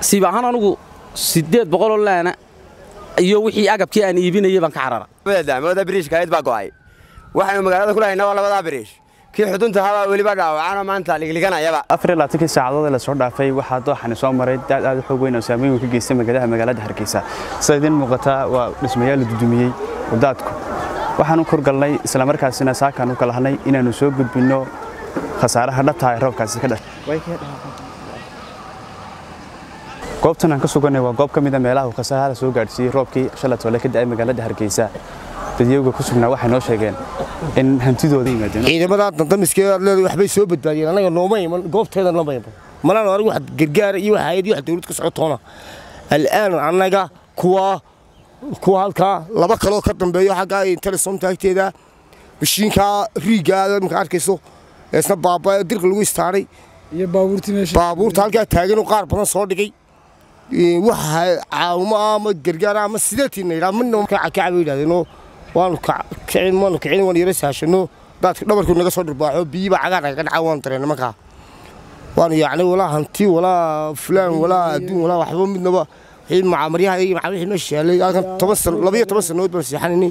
siib ahaan anugu siddeed boqoloo laana iyo wixii agabkii aan iibinayay baan ka carara dacmooda biriishka ayd baa go'ay waxaynu magaalada ku lahaynaa waa labadaa biriish kii xudunta habaa weliba dhaawacaanoo maanta ligliganayaba afar iyo labaatankii saacadood ee lasoo dhaafay waxaa dooxani soo maray daad aad u xoog weyn oo saameyn weyn ka geystay magaalada magaalada hargeysa sida idiin muuqataa waa dhismayaal la dudumiyey wadaadku waxaanu korgalnay islamarkaasina saakaan u kalahnay inaannu soo gudbinno khasaaraha dhabtaha ee roobkaasi ka dhashay goobtan aan ka suganay waa goob ka mida meelaha uu khasaaraha soo gaadhsiiyey roobkii shalay toole ka da'ay magaalada hargeysa dadyaga ku sugnaa waxay noo sheegeen in hantidooda yimaadeen ciidamada dantamiskee aad leedahay waxbay soo badbaadiyeen anaga nooma iman goobteeda nooma iman malaan anigu wax gargaara iyo wax hayad iyo wax dawlad ka socotoona al'aan annaga kuwa kuwa halkaa laba kaloo ka dambeeyo xagga telesomta agteeda mashiinkaa riigaada marka arkayso isna baaba dirka lagu istaaray iyo baabuurtii meesha baabuurta halkaa taagan oo qaar badan soo dhigay waxa caawimo ama gargaar ama sideetiina yidhaa midna kacaba yidhahdeenoo waanu kicin waanu kicin waan yara saashano daadka dhabarku naga soo dhirbaaxo biyiba cagaar naga dhaca waanu dareen markaa waanu yacni walaa hanti walaa fulaan walaa adduun walaa waxba midnaba wixii macaamaryaha iyo macaa wixii meesha yaalay halkan toban sano labayo toban sanood baan seexanaynay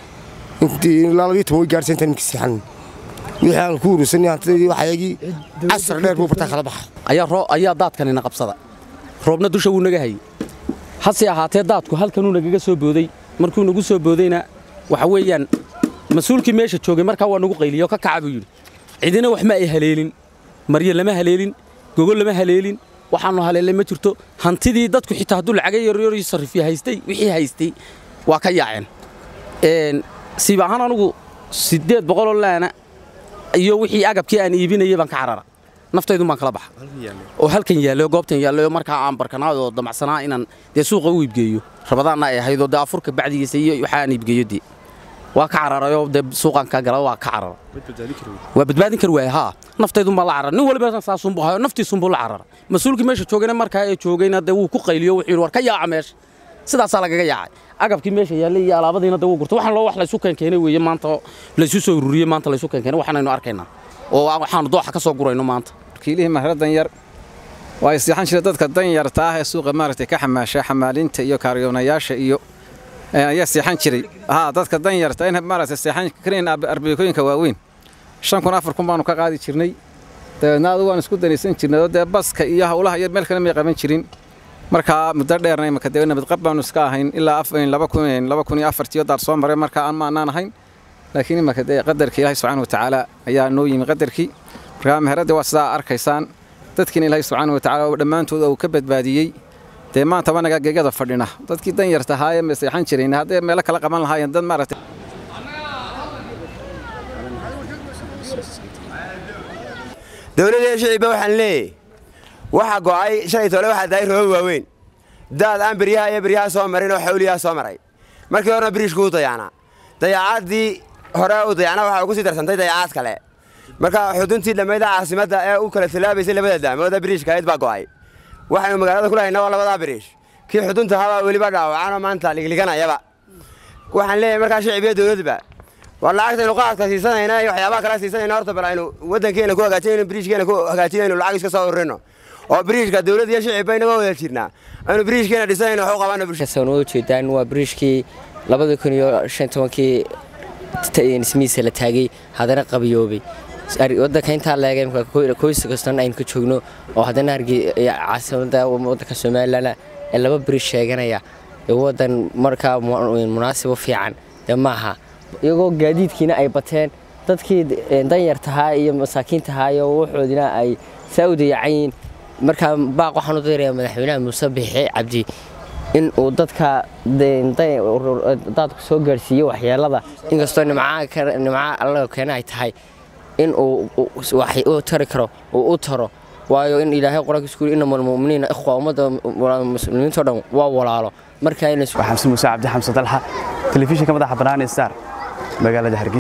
intii ilaa labayo toban way gaarsan intaan iminka seexanayn wixii aan ku urusanay hantidii waxayagii casar dheer buu bartaa kala baxa ayaa ayaa daadkanina qabsada roobna dusha wuu naga hayey hase ahaatee daadku halkanuu nagaga soo booday markuu nagu soo boodayna waxa weeyaan mas-uulkii meesha joogay markaa waa nagu qayliyo ka kaca buu yidhi cidina wax ma ay haleelin maryo lama haleelin gogol lama haleelin waxaannu haleelay ma jirto hantidii dadku xitaa hadduu lacaga yaryar sarrifiya haystay wixii haystay waa ka yaaceen siib ahaan anugu siddeed boqoloo laana iyo wixii agabkii aan iibinayay baan ka carara naftaydun baan kala baxa oo halkan yaallo goobtan yaallo markaa aan barkanaad oo damacsanaa inaan dee suuqa u iibgeeyo rabadaanna ay ahaydoo dee afurka bacdigiisa iyo waxaa aan iibgeeyo dee waa ka cararayoo dee suuqaan ka gala waa ka carara waa badbaadin kari waaya haa naftaydun baa la carara nin waliba saasunbuu hayo naftiisunbuu la carara mas-uulkii meesha joogayna markaa ee joogayna dee wuu ku qayliyo wuxuu yidhi war ka yaaca meesha sidaasaa lagaga yaacay agabkii meesha yaallay iyo alaabadiina dee wuu gurtay waxaan loo wax laysu keenkeenay weeye maanta laysu soo ururiyey maanta laysu keenkeenay waxaanaynu arkaynaa oo waxaanu dooxa ka soo gurayno maanta kiilihii mahra danyar waa isyaxan jira dadka danyarta ah ee suuqa maaragtay ka xamaasha xamaalinta iyo kaariyoonayaasha iyo ayaa seexan jiray haa dadka danyarta in maaragtay seexan karin arbeekooyinka waaweyn shan kun afar kun baanu ka qaadi jirnay dabeedna adu waan isku danaysan jirnay oo dee baska iyo hawlaha iyo meel kale may qaban jirin markaa muddo dheerna imaka dee nabadqab baanu iska ahayn ilaa laba kun laba kun iyo afartiyo daar soo maray markaa aan maanaan ahayn laakiin imaka dee qadarkii ilaahay subxaana wa tacaala ayaa noo yimi qadarkii markaa meheradda waa sidaa arkaysaan dadkiina ilaahay subxaana wa tacaala oo dhammaantooda uu ka badbaadiyey dee maanta wanaga gegada fadhina dadkii danyarta ahaayee maseexan jirayn hadday meelo kala qaban lahaayeen dad maaragtay dowladda shicibba waxaan leeyahy waxa go'ay shalay toole waxaa dahay rooba waaweyn daad aan beryaha iyo beryaha soo marin oo xawliyaha soo maray markii horena biriishku u dayaanaa dayacaaddii hore u dayacnaa waxaa ugu sii darsantay dayacaad kale marka xuduntii dhammayda caasimadda ee u kala tallaabaysay labada dacmooda biriishka ayd baa go'ay waxaynu magaalada ku lahaynaa waa labadaa biriish kii xudunta habaa weliba dhaawacaanoo maanta ligliganayaba waxaan leeyahay markaa shicib iyo dowladba waa lacagtaynu qaadka siisanayna iyo waxyaabaha kala siisanayna horta bal aynu waddankeena ku hagaajinayno biriishkeena ku hagaajinayno lacag iska soo ururino oo biriishka dowladda iyo shicibba inaga wada jirnaa aynu biriishkeena dhisanayno wax u qabanno bulshada soo noo jeedaan waa biriishkii labada kun iyo shan tobankii ismiisa la taagay haddana qabiyoobay wadanka intaa leega koysa kastan aynu ka joogno oo haddana caasimada wadanka somalilan ee laba biriish sheeganaya wadan markaa munaasibo fiican dee maaha iyagoo gaadiidkiina ay bateen dadkii danyartahaa iyo masaakiintahaa iyo waxoodina ay saa u dayacanyiin markaa baaq waxaan u diraya madaxweynaha muuse biixi cabdi in uu dadka daadku soo gaadhsiiyo waxyeelada inkastoo nimca allaga keena ay tahay in uu u tari karo uu u taro waayo in ilaahay qur-aanka isku yiri inama almu'miniina ikhwa ummadda muslimiinto dhan waa walaalo marka waa xamse muuse cabdi xamse dalxa telefishinka madaxa bannaan ee star magaalada hargeysa